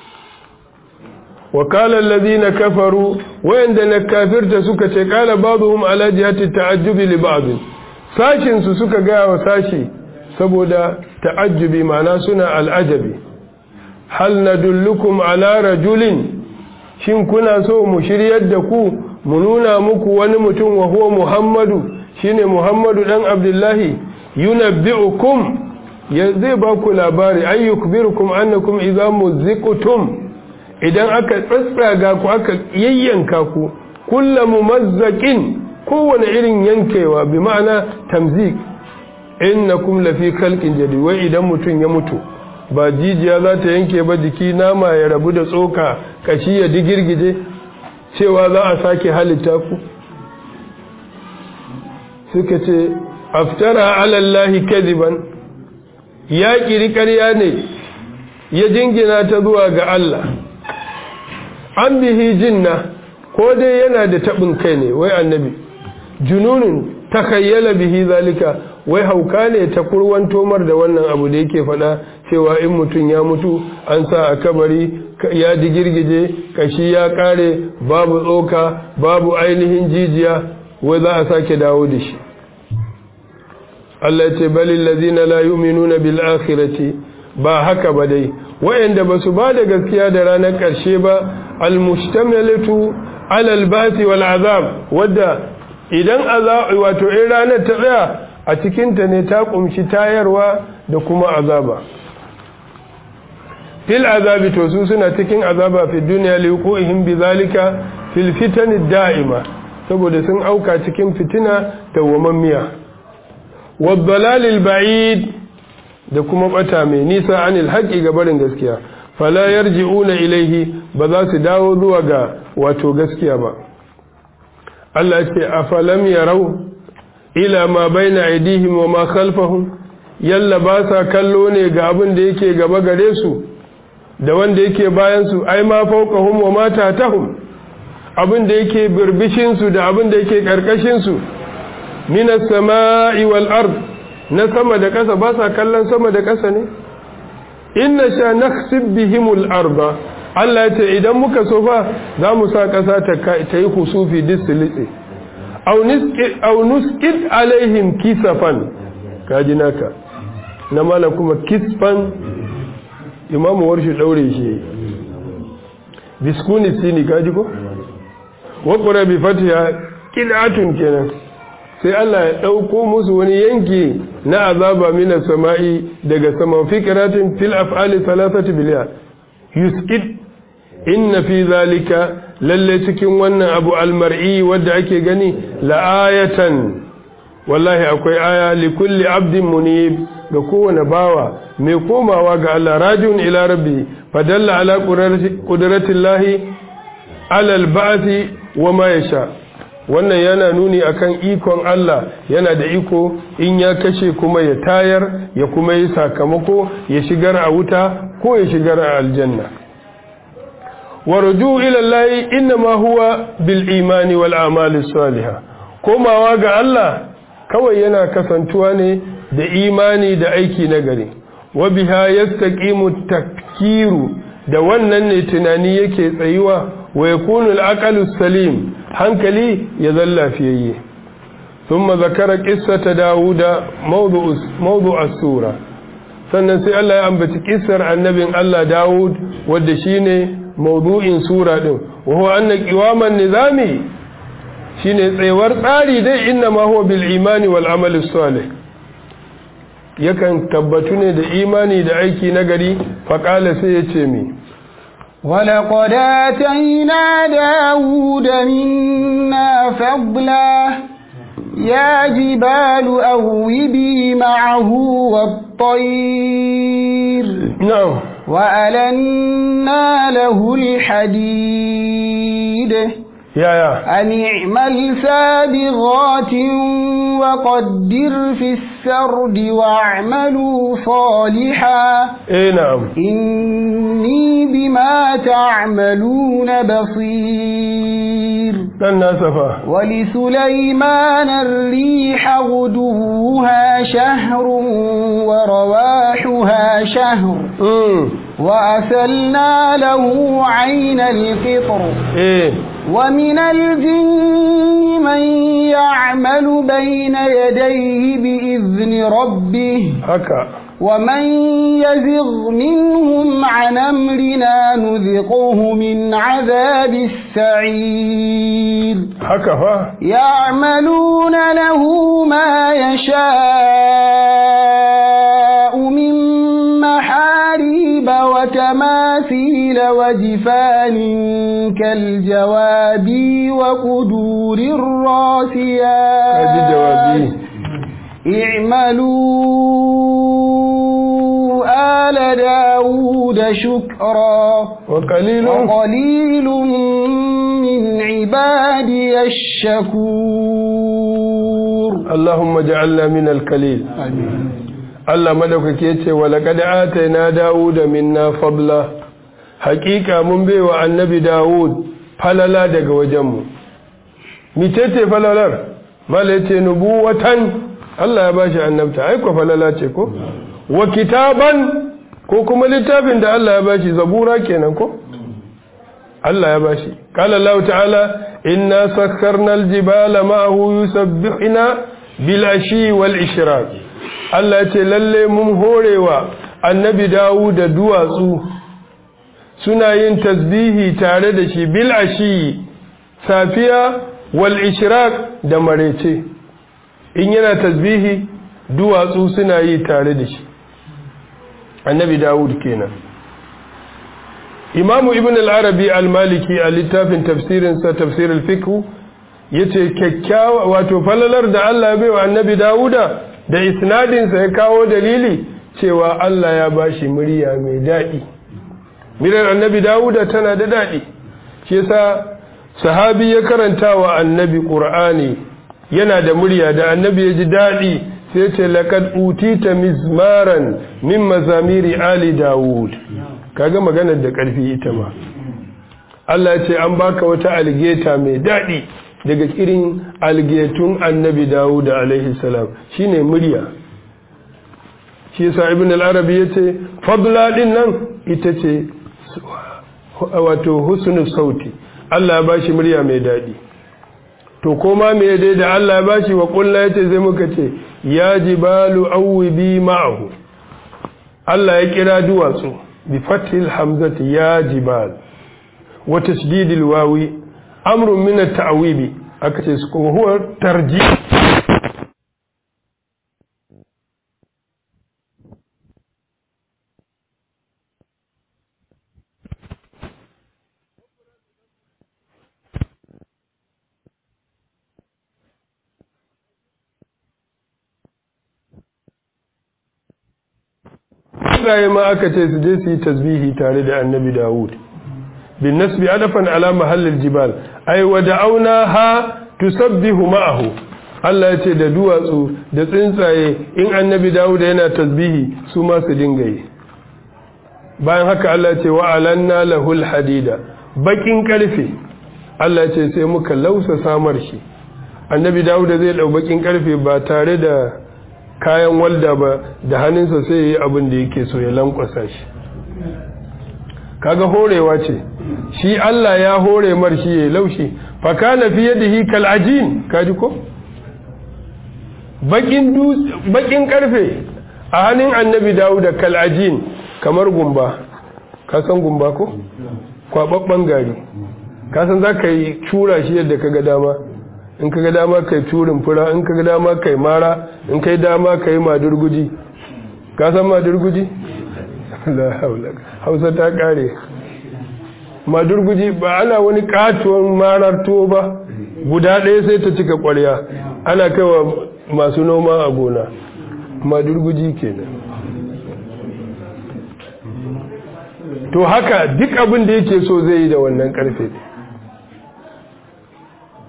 wa qala alladhina kafaru wayanda na kafirta suka ce qala ba'dhum ala jihati ta'ajjubi li ba'd sashin su suka ga wa sashi saboda ta'ajjubi ma'ana suna al'ajabi hal nadullukum ala rajulin shin kuna so mu shiryar da ku mu nuna muku wani mutum wa huwa muhammadu shine muhammadu dan abdullahi yunabbi'ukum ya zai ba ku labari ayyukbirukum annakum idza muziqtum idan aka tsatsaga ku aka yayyanka ku kullu mumazzaqin kowane irin yankewa bi ma'ana tamzik innakum lafi khalqin jadid wai idan mutum ya mutu ba jijiya za ta yanke ba jiki nama ya rabu da tsoka kashi ya digirgije cewa za a sake halitta ku suka ce aftara alallahi kadiban ya kiri ƙarya ne ya jingina ta zuwa ga Allah an bihi jinna ko dai yana da taɓin kai ne wai annabi jununin takayyala bihi zalika wai hauka ne ta kurwan tomar da wannan abu da yake faɗa cewa in mutum ya mutu an sa a kabari ya digirgije kashi ya ƙare babu tsoka babu ainihin jijiya wai za a sake dawo da shi Allah ce balil ladina la yu'minuna bil akhirati ba haka ba dai wayanda basu ba da gaskiya da ranar ƙarshe ba al mustamilatu ala al ba'th wal azab wadda idan azab wato in ranar ta tsaya a cikin ta ne ta kumshi tayarwa da kuma azaba fil azabi to su suna cikin azaba fi dunya li yuqihim bi zalika fil fitan da'ima saboda sun auka cikin fitina dawwamammiya waddalalil ba'id da kuma bata mai nisa anil haqqi ga barin gaskiya fala yarji'una ilaihi ba za su dawo zuwa ga wato gaskiya ba Allah ce afalam yarau ila ma baina aidihim wa ma khalfahum yalla ba sa kallo ne ga abin da yake gaba gare su da wanda yake bayan su ai ma fawqahum wa ma tatahum abin da yake birbishin su da abin da yake karkashin su minas sama'i wal ard na sama da ƙasa ba sa kallon sama da ƙasa ne inna sha nakhsib bihimul arda Allah ya ce idan muka so fa za mu sa ƙasa ta yi husufi disilitse aw nusqit alaihim kisafan kaji naka na mala kuma kisfan imamu warshi daure shi biskuni sini kaji ko wa qura bi fatiha qil'atun kenan sai Allah ya ɗauko musu wani yanki na azaba mina sama'i daga saman fikiratin fil af'ali salasati biliya yusqit inna fi zalika lalle cikin wannan abu almar'i wanda ake gani la'ayatan wallahi akwai aya li kulli abdin munib ga kowane bawa mai komawa ga Allah rajiun ila rabbi fadalla ala qudratillahi ala al-ba'thi wa ma yasha wannan yana nuni akan ikon Allah yana da iko in ya kashe kuma ya tayar ya kuma yi sakamako ya shigar a wuta ko ya shigar a aljanna warju ila Allah inma huwa bil imani wal a'mali salihah komawa ga Allah kawai yana kasantuwa ne da imani da aiki nagari wa biha yastaqimu takkiru da wannan ne tunani yake tsayuwa wa yakunu al-aqlu salim hankali ya zalla fiyayye thumma zakara qissata dauda mawdu'u mawdu'u as-sura sannan sai Allah ya ambaci kissar annabin Allah Dawud wanda shine mawdu'in sura din wa huwa anna qiwaman nizami shine tsayuwar tsari dai inna ma huwa bil imani wal amali salih yakan tabbatu ne da imani da aiki nagari faqala sai ya ce mi ولقد آتينا داود منا فضلا يا جبال أوبي معه والطير نعم وألنا له الحديد yaya أن اعمل سابغات وقدر في السرد واعملوا صالحا eh na'am إني بما تعملون بصير dan nasa fa ولسليمان الريح غدوها شهر ورواحها شهر mm وأسلنا له عين القطر eh ومن الجن من يعمل بين يديه بإذن ربه haka ومن يزغ منهم عن أمرنا نذقه من عذاب السعير haka fa يعملون له ما يشاء من محاريب وتماثيل وجفان كالجواب وقدور kaji الراسيات jawabi اعملوا آل داود شكرا wa qalilun وقليل من عبادي الشكور Allahumma ja'alna min al-qalil Allah madaukake yace wa laqad atayna Dawuda minna fadla haqiqa mun baiwa annabi Dawud falala daga wajenmu mitete falalar mala yace nubuwatan Allah ya bashi annabta ai ko falala ce ko wa kitaban ko kuma littafin da Allah ya bashi zabura kenan ko Allah ya bashi qala Allah ta'ala inna sakkarna al-jibala ma'ahu yusabbihuna bil ashi wal ishraq Allah ya ce lalle mun horewa annabi Dawud da duwatsu suna yin tasbihi tare da shi bil ashi safiya wal ishraq da marece in yana tasbihi duwatsu suna yi tare da shi annabi Dawud kenan imamu ibn al-arabi al-maliki a littafin tafsirinsa tafsir al-fiqh yace kyakkyawa wato falalar da Allah ya baiwa annabi Dawuda da isnadinsa ya kawo dalili cewa Allah ya bashi murya mai daɗi mirar annabi Dawuda tana da daɗi shi yasa sahabi ya karanta wa annabi Qur'ani yana da murya da annabi ya ji daɗi sai ce laqad utita mizmaran min mazamiri ali Dawud kaga maganar da ƙarfi ita ma Allah ya ce an baka wata algeta mai daɗi daga irin algetun annabi Dawud alaihi salam shine murya shi yasa ibn al-arabi yace fadla din nan ita ce wato husnu sauti Allah ya bashi murya mai daɗi to koma me dai da Allah ya bashi wa kullu yace sai muka ce ya jibalu awbi ma'ahu Allah ya kira duwatsu bi fathil hamzati ya jibal wa tasdidil wawi amrun min at-ta'wibi aka ce su kuma huwa tarji Ibrahim ma aka ce su je su yi tasbihi tare da annabi Dawud bin nasbi adafan ala mahallil jibal ay wa da'awnaha tusabbihu ma'ahu Allah ya ce da duwatsu da tsuntsaye in annabi Dawud yana tasbihi su ma su dinga yi bayan haka Allah ya ce wa alanna lahul hadida bakin karfe Allah ya ce sai muka lausa samar shi annabi Dawud zai dau bakin karfe ba tare da kayan walda ba da hannunsa sai yi abin da yake so ya lankwasa shi kaga horewa ce shi Allah ya hore mar shi ya laushi fa kana fi yadihi kal ajin kaji ko bakin bakin karfe a hannun annabi Dawud kal ajin kamar gumba ka san gumba ko kwababban gari ka san zaka yi cura shi yadda kaga dama in kaga dama kai turin fura in kaga dama kai mara in kai dama kai madurguji ka san madurguji la haula hausa ta kare madurguji ba ana wani katuwan marar tuwo ba guda ɗaya sai ta cika ƙwarya ana kaiwa masu noma a gona madurguji kenan to haka duk abin da yake so zai yi da wannan karfe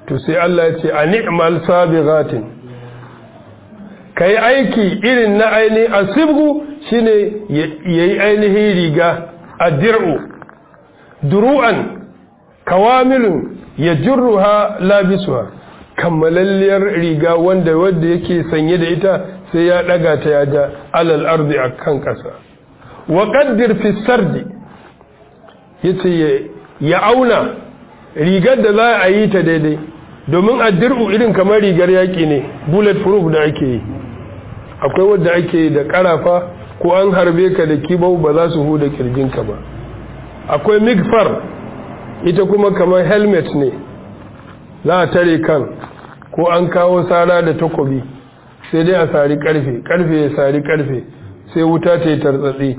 to sai Allah ya ce a ni'mal sabighatin kai aiki irin na aini asibgu shine yayi ainihin riga addir'u duru'an kawamilun yajruha labisuha kammalalliyar riga wanda wanda yake sanye da ita sai ya daga ta ya ja alal ardi akan kasa wa qaddir fi sardi yace ya auna rigar da za a yi ta daidai domin addir'u irin kamar rigar yaki ne bullet proof da ake yi akwai wadda ake yi da karafa ko an harbe ka da kibau ba za su huda kirjinka ba akwai migfar ita kuma kamar helmet ne za a tare kan ko an kawo tsara da takobi sai dai a sari karfe karfe ya sari karfe sai wuta ta yi tartsatsi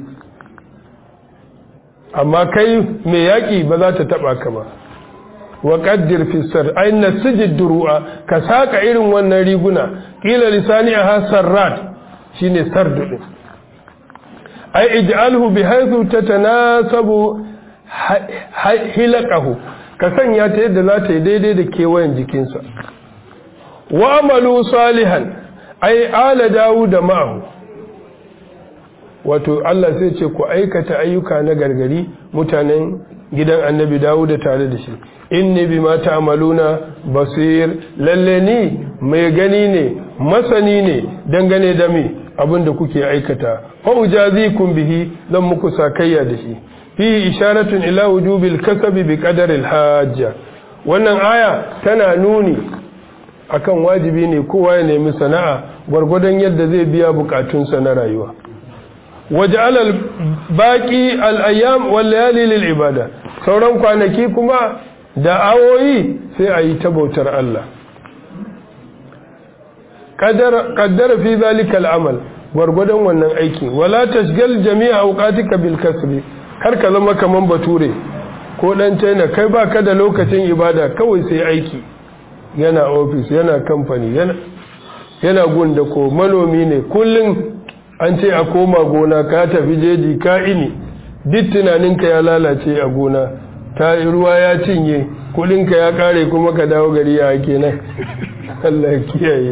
amma kai mai yaƙi ba za ta taɓa ka ba wa ƙaddir fisar aina sijid duru'a ka saƙa irin wannan riguna ƙila lisani a hasar rat shi ne sardu ɗin ai ij'alhu bi haythu tatanasabu hilaqahu ka sanya ta yadda za ta yi daidai da kewayen jikinsa wa amalu salihan ai ala dawud ma'ahu wato Allah sai ce ku aikata ayyuka na gargari mutanen gidan annabi dawud tare da shi inni bima ta'maluna basir lalle ni mai gani ne masani ne dangane da mi abinda kuke aikata fa ujazikum bihi zan muku sakayya da shi fi isharatun ila wujubil kasabi bi qadaril hajja wannan aya tana nuni akan wajibi ne kowa ya nemi sana'a gwargwadon yadda zai biya bukatunsa na rayuwa waj'al al baqi al ayyam wal layali lil ibada sauran kwanaki kuma da awoyi sai a yi ta bautar Allah qaddara fi zalika al amal gwargwadon wannan aiki wala tashgal jami'a awqatika bil kasbi kar ka zama kaman bature ko dan china kai baka da lokacin ibada kawai sai aiki yana office yana company yana yana gunda ko manomi ne kullun an ce a koma gona ka tafi jeji ka ini duk tunaninka ya lalace a gona ta ruwa ya cinye kudinka ya kare kuma ka dawo gari ya kenan Allah ya kiyaye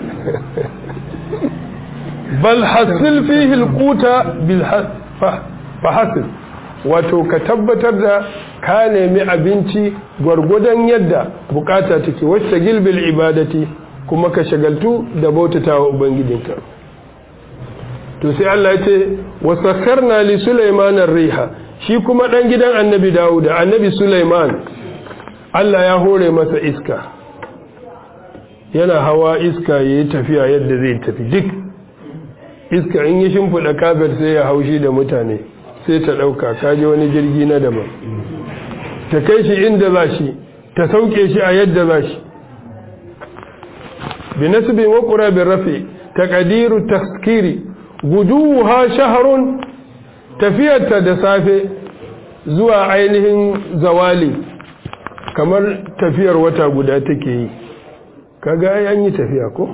bal hasil fihi alquta bil fahasil wato ka tabbatar da ka nemi abinci gwargwadon yadda bukata take wacce gilbil ibadati kuma ka shagaltu da bautatawa ubangijinka to sai Allah ya ce wasakharna li sulaiman ar-riha shi kuma dan gidan annabi Dawud annabi Sulaiman Allah ya hore masa iska yana hawa iska yayi tafiya yadda zai tafi duk iska in yi shimfida kafir sai ya haushi da mutane sai ta dauka kaje wani jirgi na daban ta kai shi inda za shi ta sauke shi a yadda za shi bi nasbin wa qurabin rafi taqdiru taskiri guduha shahrun tafiyarta da safe zuwa ainihin zawali kamar tafiyar wata guda take yi kaga an yi tafiya ko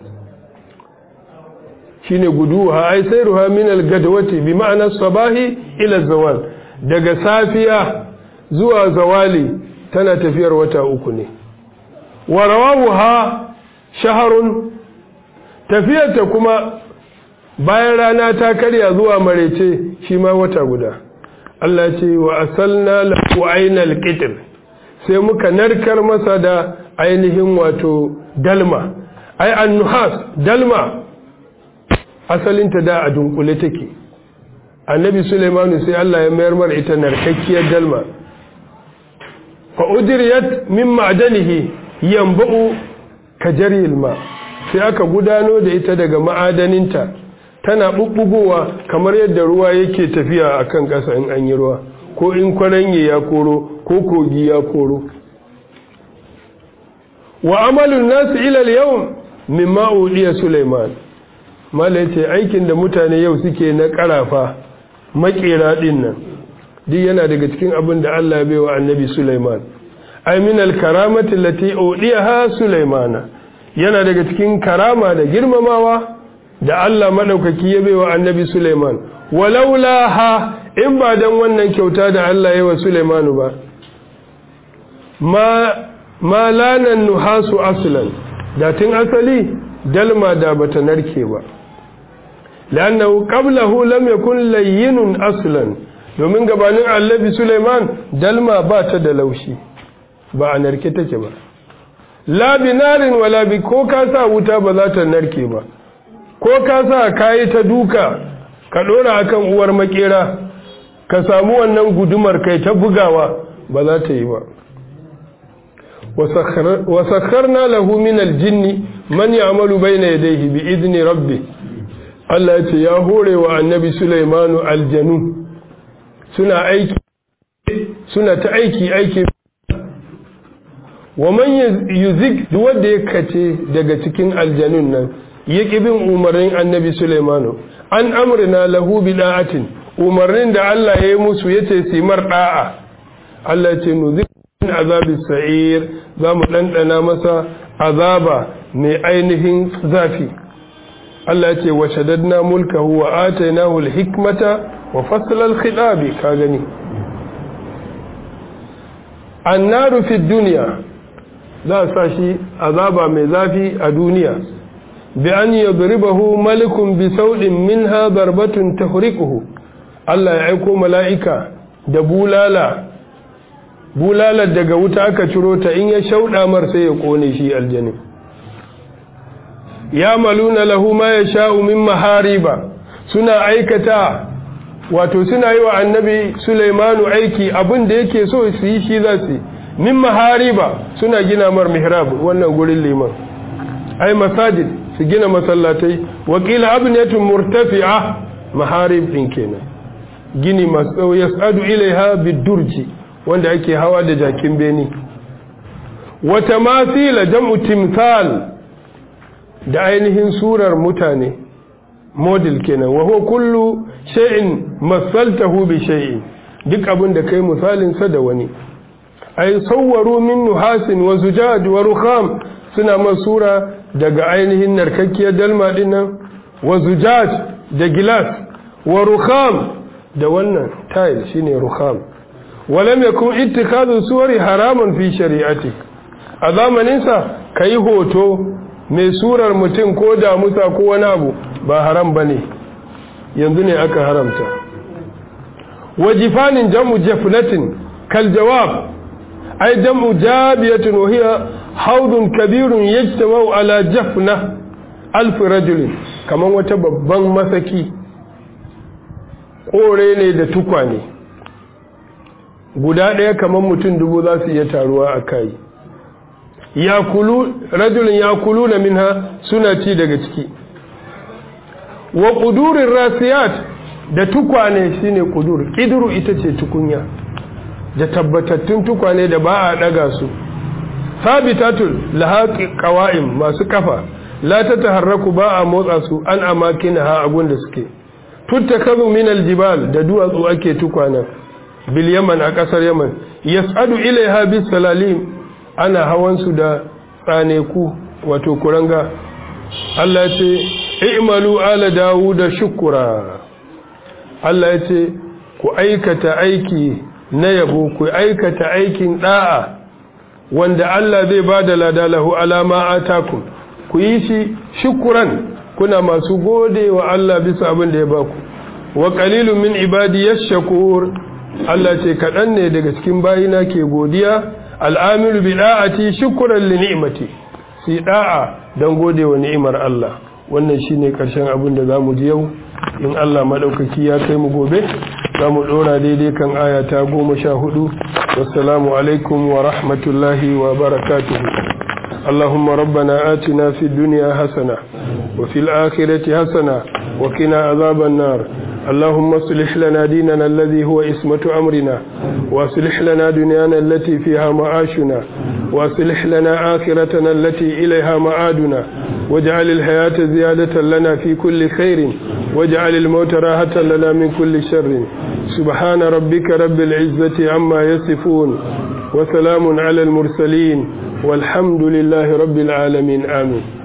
shine guduha ai sayruha min al-gadwati bi ma'ana sabahi ila zawal daga safiya zuwa zawali tana tafiyar wata uku ne wa rawawuha shaharun tafiyarta kuma bayan rana ta karya zuwa marece shi ma wata guda Allah ce wa asalna lahu ainal qitr sai muka narkar masa da ainihin wato dalma ai annuhas dalma asalinta da a dunkule take annabi Sulaimanu sai Allah ya mayar mar ita narkakkiyar dalma fa udriyat min ma'danihi yanba'u kajaril ma sai aka gudano da ita daga ma'adaninta tana bubbugowa kamar yadda ruwa yake tafiya a kan ƙasa in an yi ruwa ko in kwaranye ya koro ko kogi ya koro wa amalin nasu ilal yau min ma'udiya suleiman mala ce aikin da mutane yau suke na ƙarafa makera ɗin nan duk yana daga cikin abin da allah bai wa annabi suleiman aminal karamati lati udiyaha suleimana yana daga cikin karama da girmamawa da Allah maɗaukaki ya baiwa annabi Suleiman walaula ha in ba dan wannan kyauta da Allah ya wa Suleimanu ba ma ma lanan nuhasu aslan da tun asali dalma da bata narke ba lannahu qablahu lam yakun layyinun aslan domin gabanin annabi Sulaiman dalma ba ta da laushi ba a narke take ba la binarin wala bi ko ka sa wuta ba za ta narke ba ko ka sa kayi ta duka ka dora akan uwar makera ka samu wannan gudumar kai ta bugawa ba za ta yi ba wasakharna lahu min aljinni man ya'malu bayna yadayhi bi idni rabbi Allah ya ce ya hore wa annabi Sulaimanu aljanu suna aiki suna ta aiki aiki wa man yuzik duk wanda ya kace daga cikin aljanun nan ya bin umarnin annabi Sulaimanu an amrina lahu bida'atin umarnin da Allah ya yi musu yace simar da'a Allah ya ce nuzik min azabi sa'ir za mu ɗanɗana masa azaba mai ainihin zafi Allah ce wa shaddadna mulkahu wa atainahu al-hikmata wa fasla al-khitabi ka gani annaru fi dunya za sa shi azaba mai zafi a duniya bi an yadribahu malikun bi saudin minha darbatun tahriquhu Allah ya aiko mala'ika da bulala bulalar daga wuta aka ciro ta in ya shauɗa mar sai ya kone shi aljanin ya maluna lahu ma ya sha'u min mahariba suna aikata wato suna yi wa annabi Sulaimanu aiki abin da yake so su yi shi za su min mahariba suna gina mar mihrab wannan gurin liman ai masajid su gina masallatai wakila abnatun murtafi'a maharib din kenan gini masu yas'adu ilaiha bidurji wanda ake hawa da jakin beni wata masila jam'u timthal da ainihin surar mutane model kenan wa huwa kullu shay'in masaltahu bi shay'in duk abin da kai misalin sa da wani ay sawwaru min nuhasin wa zujaj wa rukham suna masura daga ainihin narkakkiyar dalma dinnan wa zujaj da gilas wa rukham da wannan tile shine rukham walam yakun ittikadu suwari haramun fi shari'ati a zamaninsa kai hoto mai surar mutum ko damusa ko wani abu ba haram bane yanzu ne aka haramta wajifanin jam'u jafnatin kal jawab ay jam'u jabiyatun wa hiya haudun kabirun yajtama'u ala jafna alf rajulin kaman wata babban masaki kore ne da tukwane guda ɗaya kamar mutum dubu za su iya taruwa a kai rajulun ya kulu na minha suna ci daga ciki wa ƙudurin rasiyat da tukwane shine ƙudur ƙiduru ita ce tukunya da tabbatattun tukwane da ba a ɗaga su sabitatul lahaƙi ƙawa'im masu kafa la ta taharraku ba a motsa su an amakina ha agun da suke tuttakazu min aljibal da duwatsu ake tukwanen bil yaman a kasar yaman yas'adu ilaiha bis salalim ana hawan su da tsaneku wato kuranga Allah ce i'malu ala dawuda shukura Allah ya ce ku aikata aiki na yabo ku aikata aikin da'a wanda Allah zai bada lada lahu alama atakum ku yi shi shukuran kuna masu gode wa Allah bisa abin da ya baku wa qalilun min ibadi yashkur Allah ce kaɗan ne daga cikin bayina ke godiya al'amilu bi da'ati shukran li ni'mati si da'a dan gode wa ni'imar Allah wannan shine karshen abin da zamu ji yau in Allah madaukaki ya kai mu gobe zamu dora daidai kan aya ta 14 wassalamu alaikum wa rahmatullahi wa barakatuh اللهم ربنا آتنا في الدنيا حسنة وفي الآخرة حسنة وقنا عذاب النار اللهم اصلح لنا ديننا الذي هو اسمة أمرنا واصلح لنا دنيانا التي فيها معاشنا واصلح لنا آخرتنا التي إليها معادنا واجعل الحياة زيادة لنا في كل خير واجعل الموت راحة لنا من كل شر سبحان ربك رب العزة عما يصفون وسلام على المرسلين والحمد لله رب العالمين آمين